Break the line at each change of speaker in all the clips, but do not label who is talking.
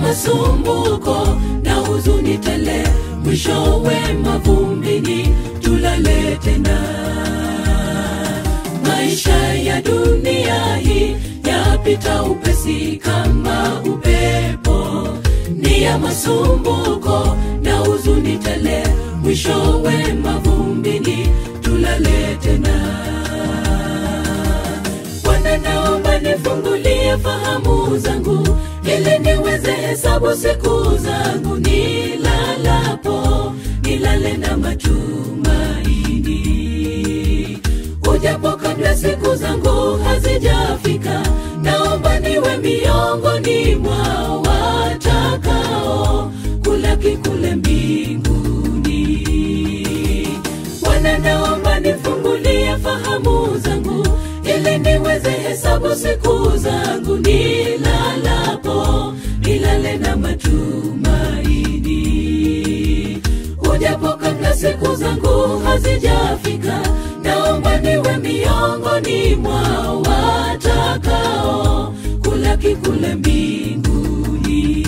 masumbuko na huzuni tele, mwishowe mavumbini tulale tena. Maisha ya dunia hii yapita upesi kama upepo, ni ya masumbuko na huzuni tele, mwishowe mavumbini tulale tena. Bwana, naomba nifungulie fahamu zangu ili niweze hesabu siku zangu nilalapo, nilale na matumaini. Ujapo kabla siku zangu hazijafika, naomba niwe miongoni mwa watakao kulaki kule mbinguni. Bwana, naomba nifungulie fahamu zangu ili niweze hesabu siku zangu nilalapo, nilale na matumaini. Ujapo kabla siku zangu hazijafika, naomba niwe miongoni mwa watakao kulaki kule mbinguni.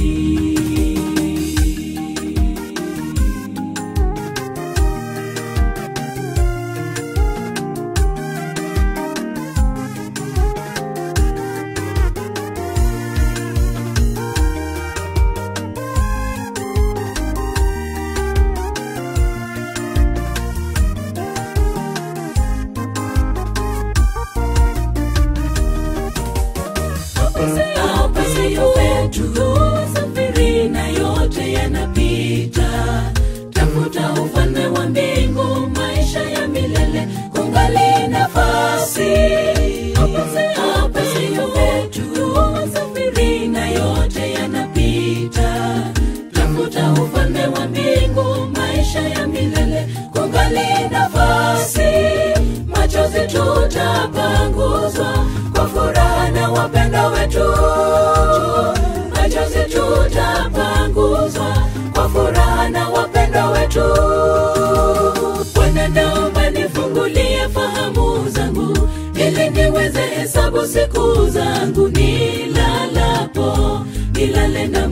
Hapa siyo petu, safiri na yote yanapita. Tafuta ufalme wa mbingu, maisha ya milele, kungali nafasi. Hapa siyo petu, safiri na yote yanapita. Tafuta ufalme wa mbingu, maisha ya milele, kungali nafasi. Machozi tutapanguzwa kwa furaha na wapenda wetu. Machozi tutapanguzwa kwa furaha na wapenda wetu. Bwana, naomba nifungulie fahamu zangu ili niweze hesabu siku zangu nilalapo, nilale na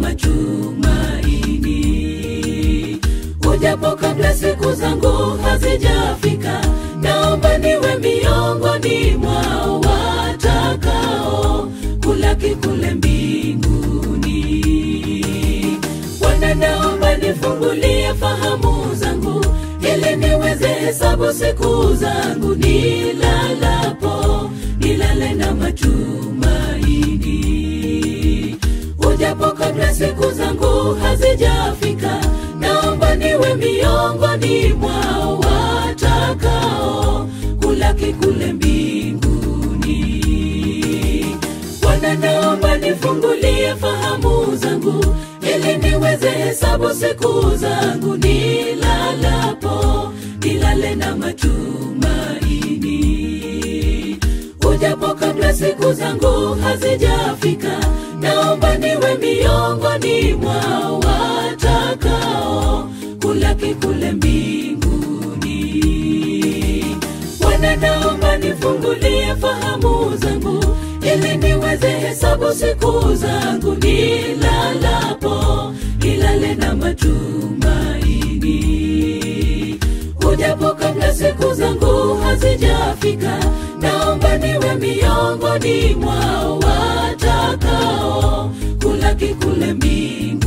matumaini. Ujapo kabla siku zangu hazijafika, naomba niwe miongoni mwa watakao kulaki kule mbinguni. Bwana, naomba nifungulie fahamu zangu ili niweze hesabu siku zangu nilalapo, nilale na matumaini. Ujapo kabla siku zangu hazijafika, naomba niwe miongoni mwa watakao kulaki kule mbinguni. Bwana, naomba nifungulie fahamu zangu ili niweze hesabu siku zangu nilalapo, nilale na matumaini. Ujapo kabla siku zangu hazijafika, naomba niwe miongoni mwa watakao kulaki kule mbinguni. Bwana, naomba nifungulie fahamu zangu ili niweze hesabu siku zangu nilalapo, nilale na matumaini. Ujapo kabla siku zangu hazijafika, naomba niwe miongoni mwa watakao kulaki kule mbinguni.